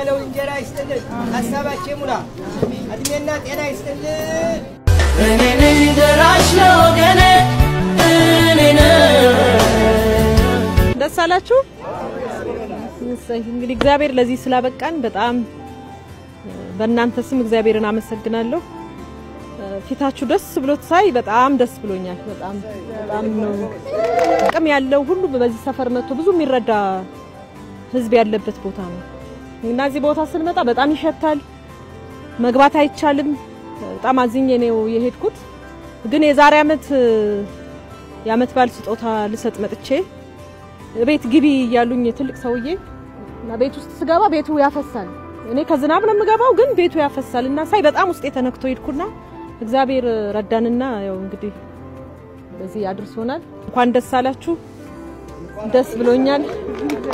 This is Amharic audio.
ያለው እንጀራ ይስጥልን፣ ሀሳባችን ሙላ፣ እድሜና ጤና ይስጥልን። እኔ ነኝ ደራሽ ለወገኔ እኔ ነኝ ደስ አላችሁ? እሰይ። እንግዲህ እግዚአብሔር ለዚህ ስላበቃን በጣም በእናንተ ስም እግዚአብሔርን አመሰግናለሁ። ፊታችሁ ደስ ብሎት ሳይ በጣም ደስ ብሎኛል። በጣም በጣም ነው ጥቅም ያለው ሁሉ በዚህ ሰፈር መጥቶ ብዙ የሚረዳ ህዝብ ያለበት ቦታ ነው እና እዚህ ቦታ ስንመጣ በጣም ይሸታል፣ መግባት አይቻልም። በጣም አዝኜ ነው የሄድኩት። ግን የዛሬ አመት የአመት በዓል ስጦታ ልሰጥ መጥቼ ቤት ግቢ እያሉኝ ትልቅ ሰውዬ እና ቤት ውስጥ ስገባ ቤቱ ያፈሳል። እኔ ከዝናብ ነው የምገባው፣ ግን ቤቱ ያፈሳል እና ሳይ በጣም ውስጤ ተነክቶ ሄድኩና እግዚአብሔር ረዳንና ያው እንግዲህ በዚህ አድርሶናል። እንኳን ደስ አላችሁ። ደስ ብሎኛል።